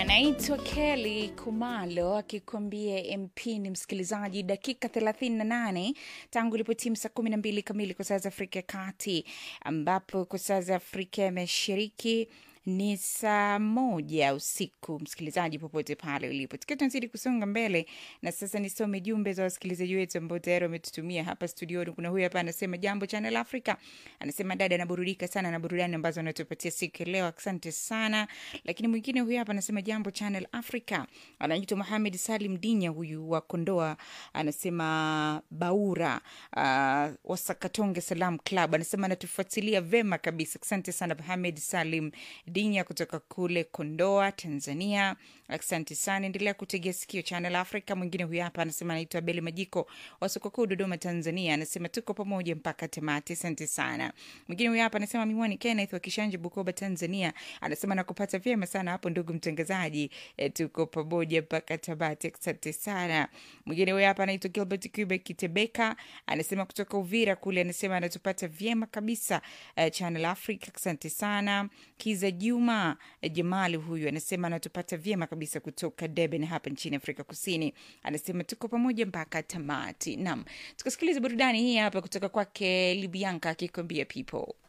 anaitwa Kelly Kumalo akikwambia MP ni msikilizaji, dakika 38 tangu ilipotimu saa 12 kamili kwa saa za Afrika ya Kati, ambapo kwa saa za Afrika ya Mashariki ni saa moja usiku. Msikilizaji popote pale ulipo, tukiwa tunazidi kusonga mbele, na sasa nisome jumbe za wasikilizaji wetu ambao tayari wametutumia hapa studioni. Kuna huyu hapa anasema, jambo Channel Africa, anasema dada, anaburudika sana na burudani ambazo anatupatia siku ya leo, asante sana. Lakini mwingine huyu hapa anasema, jambo Channel Africa, anaitwa Mohamed Salim Dinya, huyu wa Kondoa, anasema Baura uh, Wasakatonge Salam Club, anasema anatufuatilia vema kabisa, asante sana Mohamed Salim Dinya kutoka kule Kondoa, Tanzania. Asante sana, endelea kutegea sikio Channel Africa. Mwingine huyu hapa anasema anaitwa Beli Majiko wa soko kuu Dodoma, Tanzania, anasema tuko pamoja mpaka tamati. Asante sana. Mwingine huyu hapa anasema Miwani Kenneth wa Kishanje, Bukoba, Tanzania, anasema nakupata vyema sana hapo ndugu mtangazaji, e, tuko pamoja mpaka tamati. Asante sana. Mwingine huyu hapa anaitwa Gilbert Cube Kitebeka, anasema kutoka Uvira kule, anasema anatupata vyema kabisa uh, Channel Africa. Asante sana. Kiza Juma Jamali huyu anasema anatupata vyema kabisa kutoka Durban hapa nchini Afrika Kusini, anasema tuko pamoja mpaka tamati. Naam, tukasikiliza burudani hii hapa kutoka kwake Libianka akikwambia people